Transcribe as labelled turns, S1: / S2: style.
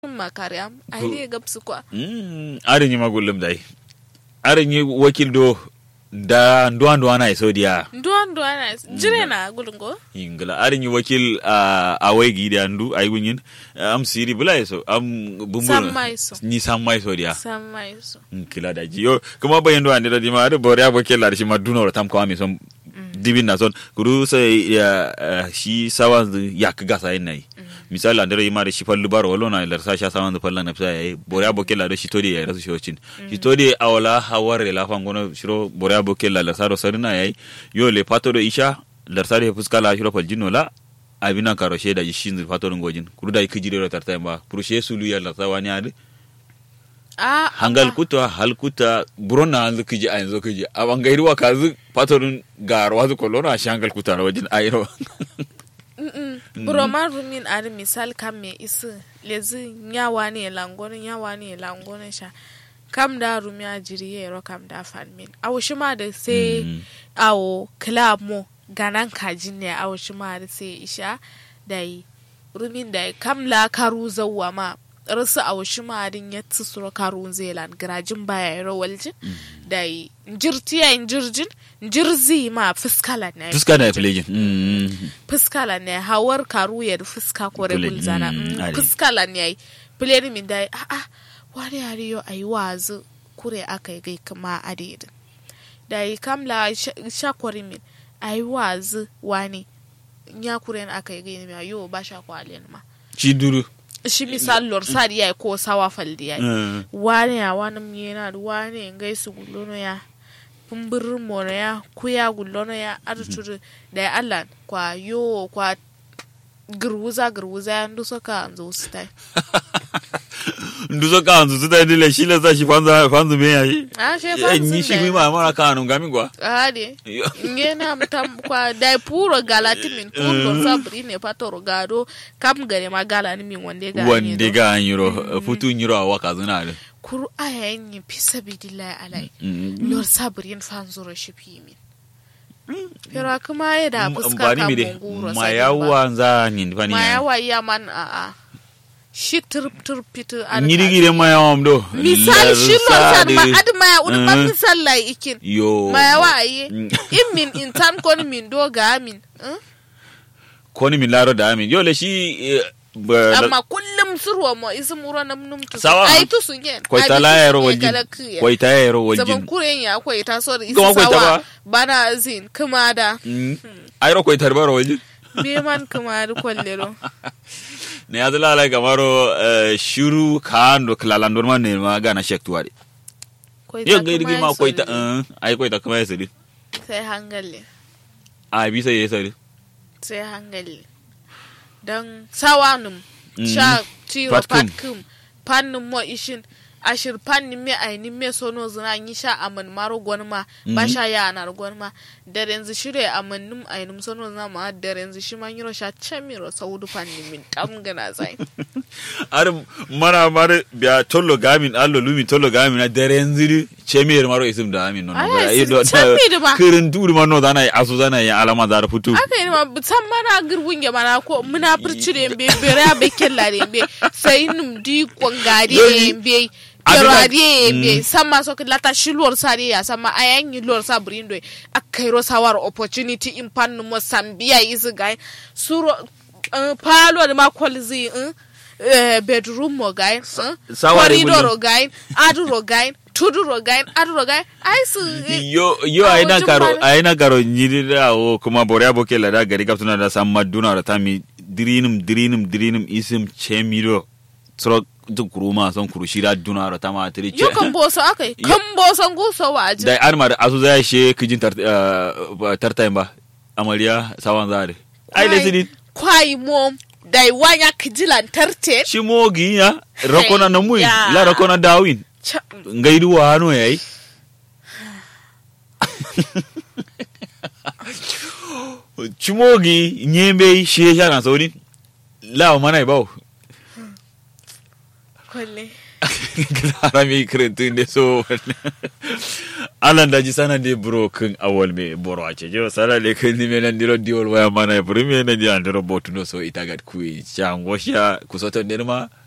S1: makariam aile gabsu kwa
S2: Mm, arin yi magullum dai arin yi wakil do da nduwa nduwa na iso diya
S1: nduwa nduwa na jire na gulungo
S2: ingila arin yi wakil a awai gi da ndu ay gunyin am siri bula iso am bumbur
S1: Samma iso.
S2: ni samma iso diya
S1: sama iso
S2: kila da ji yo kuma bayan do andira di ma do bore aboke la shi ma duno tam ko ami son dibin na son kuru sai ya eh, shi sawa ya ka gasa yin nai misali andira ma da shi fallu baro wala na lar sa sha sawa da fallan na sai bore aboke la do shi todi ya rasu shocin shi todi awala haware la fangono shiro bore aboke la lar sa do sarina yayi yo le pato do isha lar sa do fuska la shiro fal jinno la abina karo sheda ji shin fato do ngojin kuru da ikijire ro tarta ba kuru she sulu ya lar sa wani ade
S1: a
S2: hangal kuta hal kuta buron na hanzu kiji a yanzu kiji a bangairi wa kazu patorin gar wazu kolona shi hangal kuta na wajen ayiro
S1: buroma rumin ari misal kam me isi lezi nyawa ne langono nyawa ne langono sha kam da rumi a jiri yero kam da fanmin awo shi ma da sai
S2: Mm.
S1: awo club mo ganan kajin ne awo shi ma da sai isha da yi rumin da yi kam la karu zawwa ma rasu awo shi ma din ya tsi suro karu zelan garajin baya yero waljin da yi njirtiya njirjin njirzi ma fuskala ne
S2: fuska da filejin
S1: fuska la ne hawar karu ya da fuska ko
S2: Kule-
S1: rebul zana
S2: mm,
S1: Mm,
S2: ari.
S1: fuska la ne ai pleni min dai a a wani yare yo ai wazu kure aka yi gai kama adedin da yi kamla sha kwari min ai wazu wani ya kure na aka yi gai mi yo ba sha kwalen ma
S2: ci duru
S1: shi misal lor sadi ya ko sawa faldi ya
S2: Mm.
S1: wani ya wani miyena da wani ngai su gullono ya kumbirin mono ya kuya gullono ya arturu da ya allah kwa yo kwa girwuza girwuza ya ndu soka anzo stai
S2: nduzo ka hanzu tuta dile shi la sa shi fanza fanzu me yayi
S1: a she
S2: Eh,
S1: fa
S2: ni shi mi ma mara ka nu gami gwa
S1: ade
S2: Yo.
S1: ngena mtam kwa dai puro galati min pundo sabri ne patoro gado kam gare ma gala ni min wande ga
S2: wande ga anyiro futu nyiro awa kazuna de
S1: kuru aya yin fi sabidillahi alai
S2: Mm.
S1: lor sabrin fanzuro shi fi min Pero kuma ya da fuska
S2: bani
S1: kan
S2: mi de
S1: munguro
S2: ma yawa za ni fani
S1: ma
S2: ya
S1: yawa ya man a a shi turp turp pitu an
S2: nyiri gire ma yawa mdo
S1: misal shi lor san ma ad ma ya un ma
S2: Mm.
S1: misal lai ikin
S2: yo
S1: ma yawa aye
S2: Mm.
S1: in min in tan kon min do ga min eh?
S2: koni min laro da amin yo le shi eh, ba-
S1: amma kullum surwa mo isi muro nam num tu
S2: Sawa.
S1: ai tu sun yen
S2: kwai ta la yaro waljin kwai ta yaro
S1: zaman
S2: waljin
S1: kuren ya kwai ta so da isi
S2: Kuma kwai ta
S1: sawa
S2: ba?
S1: bana zin kuma da
S2: Mm. ayro kwai tarbaro waljin
S1: be man kuma da kwallero
S2: ne ya zala ala gamaro eh, shuru kando klalandor man ne ma gana shek tuwari
S1: Kwai
S2: yo
S1: ta
S2: ga
S1: kuma
S2: irgi
S1: ya
S2: ma kwai ta
S1: solli.
S2: eh, ai kwai ta kuma ya sadi
S1: sai hangali
S2: a bi sai ya sadi
S1: sai hangali don sawanum
S2: Mm.
S1: sha tiro
S2: Patkum.
S1: patkum pannin mo ishin ashir pannin me aini me sono zina yi sha aman maro gwanma ba sha ya anar gwanma da renzi shire aman num ainum sono zina ma da renzi shi man yiro sha chamiro saudu pannin min tam gana zai
S2: ar mana mare biya tollo gamin allo lumi tollo gamin na daren ziri chemir maro isim da amin no
S1: Ai,
S2: Ai, do-
S1: chemir ba.
S2: kirin turi man no dana asu dana ya alama da futu
S1: aka yi ma san mana girgin ya mana ko muna furcire be bere be kella be sai num di kwangari
S2: Yoni,
S1: be
S2: abina-
S1: Yerade be sama so lata shi lor sare ya sama ayan yi lor sa brindo akairo sawar opportunity in pan mo sambia is guy suro uh, palo de ma kwalzi uh, uh, bedroom mo guy uh,
S2: sawar
S1: corridor
S2: ibulin.
S1: ro guy adu ro guy tudu ro guy adu ro guy ai su
S2: yo yo
S1: a
S2: aina
S1: wajen
S2: karo
S1: mara-
S2: aina karo nyiri da o kuma bore aboke la da gari kaptuna da samma duna da tami dirinum dirinum dirinum isim chemiro tro duk kuruma son kurushira duna da tama tri
S1: yo kan boso akai kan boson guso waje
S2: da armar asu za she kijin tar uh, tartayin ba amariya sawan zare ai le sidin
S1: kwai mom dai wanya kijilan tarte
S2: shi mogi ya rakona na muin
S1: Ya.
S2: la rakona dawin
S1: Cha-
S2: ngaidu wa hano yayi chimogi nyembe shi ya na sauri la mana bawo
S1: kwalle
S2: gara mi kirintun da so alan da ji sana de bro kun awal me boro ace jo sala le kun ni menan diro diol waya mana e bro me na di andro botu no so itagat ku chango sha kusoto nirma